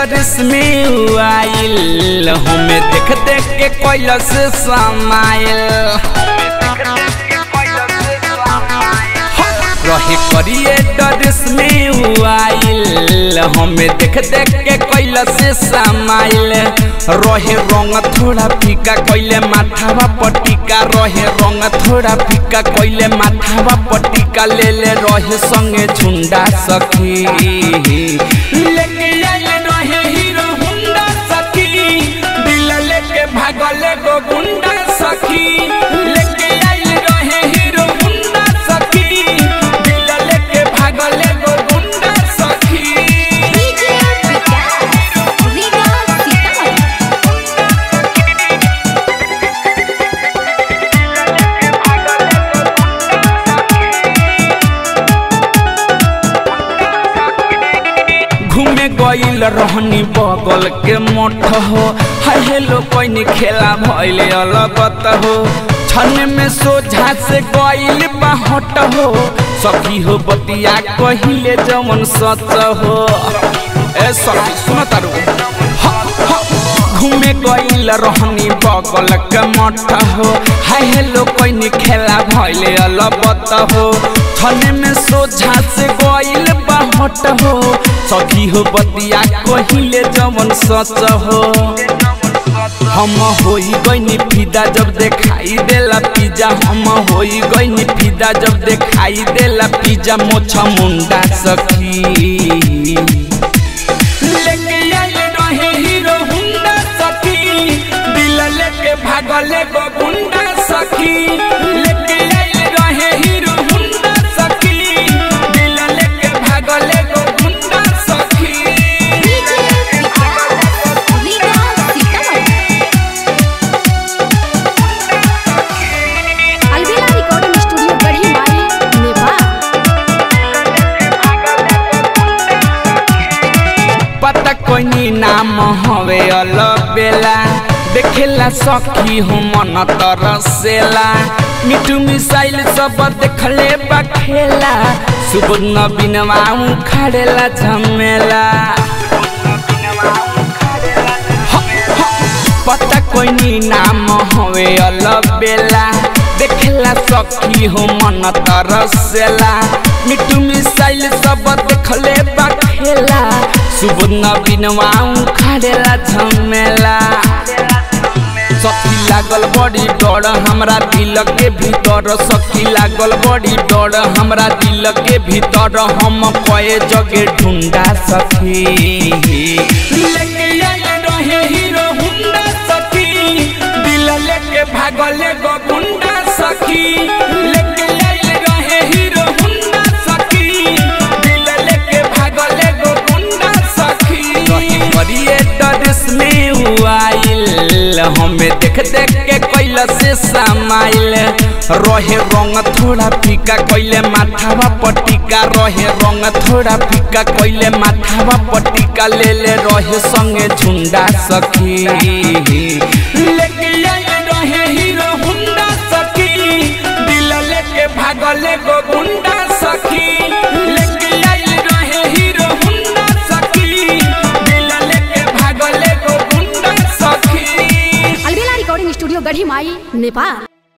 dress में आइल हमें देख देख के कैलस समाइल रहे करिए ड्रेस में आइल हमें देख देख के कैलस समाइल रहे रंग थोड़ा फीका कैले माथावा पटिका रहे रंग थोड़ा फीका कैले माथावा पटिका ले ले रहे संगे झुंडा सखी लेके आइल रहे हीरो हुंडा सखी दिल लेके भागल गो गुंडा सखी लेके आइल रहे हीरो हुंडा सखी दिल लेके भागल गो गुंडा सखी डीजे विकास रीगा सीतामढ़ी घूमे गईल रहनी बगल के मठ हो हाय हेलो कोई खेला भइले अलगत हो छन में सोझा से गईल बाहट हो सखी हो बतिया कहिले जमन सच हो ए सखी सुन तारू घूमे गईल रहनी बगल के मठ हो हाय हेलो कोई खेला भइले अलबत हो छने में सोझा से गईल बाहट हो सखी हो बतिया कहिले जवन सच हो हम होई गईनी फिदा जब देखाई देला पिज्जा हम होई गईनी फिदा जब देखाई देला पिज्जा मोछा मुंडा सखी लेके आइल रहे हीरो हुंडा सखी दिल लेके भागले गो गुंडा सखी लेके आइल रहे हीरो हुंडा सखी दिल लेके भागले गो गुंडा सखी डीजे विकास रीगा सीतामढ़ी अलविदा रिकॉर्डिंग स्टूडियो गढ़ी माई नेपाल पता कोई नाम हवे अलबेला देखेला सखी हो मन तरसेला मिठू मिसाइल सब देखले बखेला सुबह नबीनवा खड़ेला झमेला पता कोई नाम हवे अलबेला देखेला सखी हो मन तरसेला मिठू मिसाइल सब देखले बखेला सुबह नबीनवा खड़ेला झमेला सखी लागल बड़ी डर हमरा दिल के भीतर सखी लागल बड़ी डर हमरा दिल के भीतर हम कए जगे ढूंढा सखी लेके आइल रहे हीरो हुंडा सखी दिल लेके भागले गो गुंडा सखी लेके आइल रहे हीरो हुंडा सखी दिल लेके भागले गो गुंडा सखी रही करिए ड्रेस में आइल हमें देख देख के कैल से समाइल रहे रंग थोड़ा फीका कैले माथावा पटिका रहे रंग थोड़ा फीका कैले माथावा पटिका ले ले रहे संगे झुंडा सखी लेके आइल रहे हीरो हुंडा सखी दिल लेके भागले गो गुंडा सखी लेके आइल रहे हीरो हुंडा सखी दिल लेके भागले गो गुंडा सखी अलविदा रिकॉर्डिंग स्टूडियो गढ़ी माई नेपाल